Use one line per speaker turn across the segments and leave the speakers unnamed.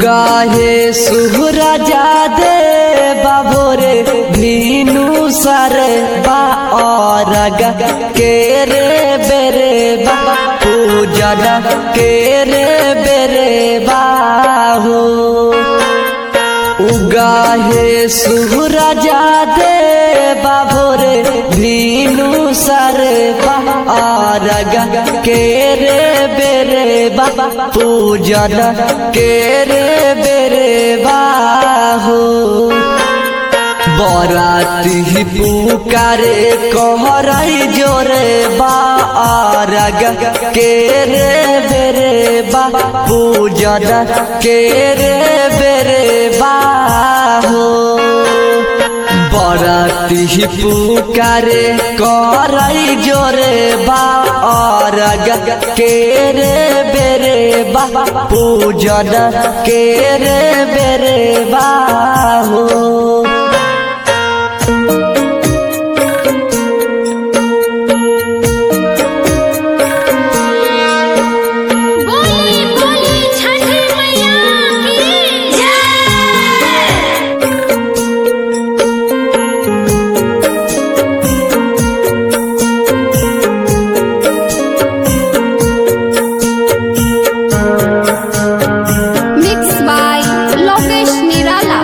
उगाहे सुहराजा दे बाबोरे भीनु सर बा और के रे बेरे बा पूजन के रे बेरे बाहो उगाहे सुहराजा दे बाबोरे भीनु सर बा और के रे बेरे बा पूजन के रे बेरे बाहो बराती पुकारे कहराई जोरे बारग के रे बेरे बा पूजन के रे बेरे बाहो बराती पुकारे कराई जोरे बारग के रे बेरे बा पूजन के रे बेरे बाहो
बोली बोली छठ मैया की जय
Mixed by Lokesh Nirala.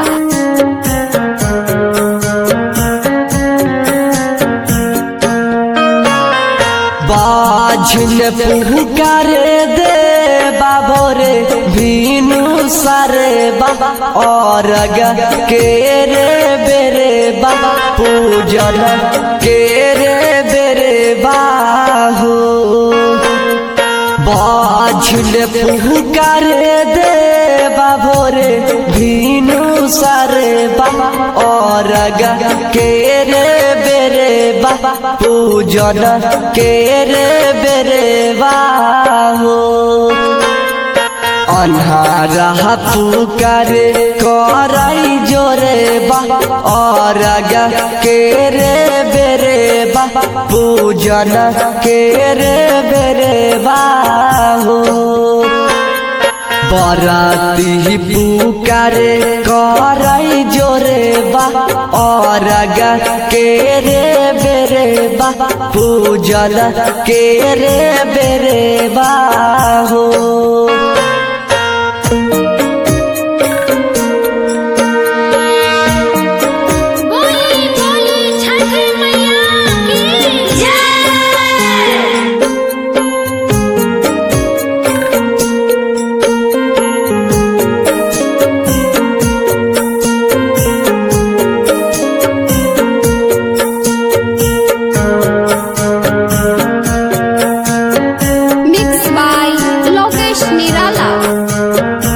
बाझन पुकारे दे बाबोरे भीनु सारे बाबा और के रे बेरे बाबा पूजन के रे बेरे बाहो बाझन पुकारे दे बाबोरे भीनु सारे बाबा और के रे बेरे बाबा पूजन के रे बेरे बाहो अन्हारा पुकारे कराई जोरे बा और के रे बेरे बा पूजन के रे बेरे बाहो बराती पुकारे कराई जोरे बा और के रे बेरे बा पूजन के रे बेरे बाहो
बोली बोली छठ मैया की जय
Mixed by Lokesh Nirala.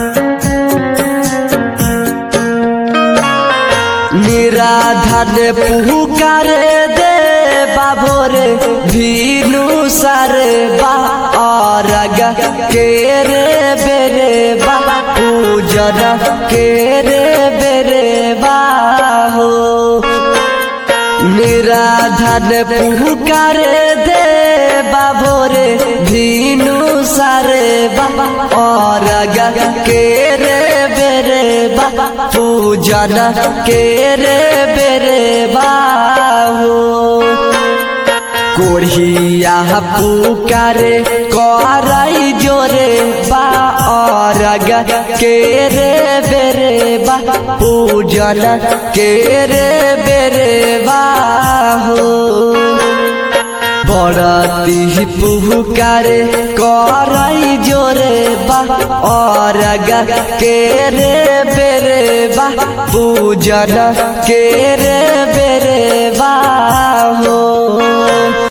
निराधन पुकारे दे बाबोरे भीनु सारे बा और के रे बेरे बा पूजन के रे बेरे बाहो निराधन पुकारे दे बाबोरे भीनु सारे बा और के रे बेरे बा पूजन के रे बेरे बाहो कोढ़िया पुकारे कराई जोरे बा और के रे बेरे बा पूजन के रे बेरे बाहो बड़ती पुकारे कराई जोरे बा और के रे बेरे बा पूजन के रे बेरे बाहो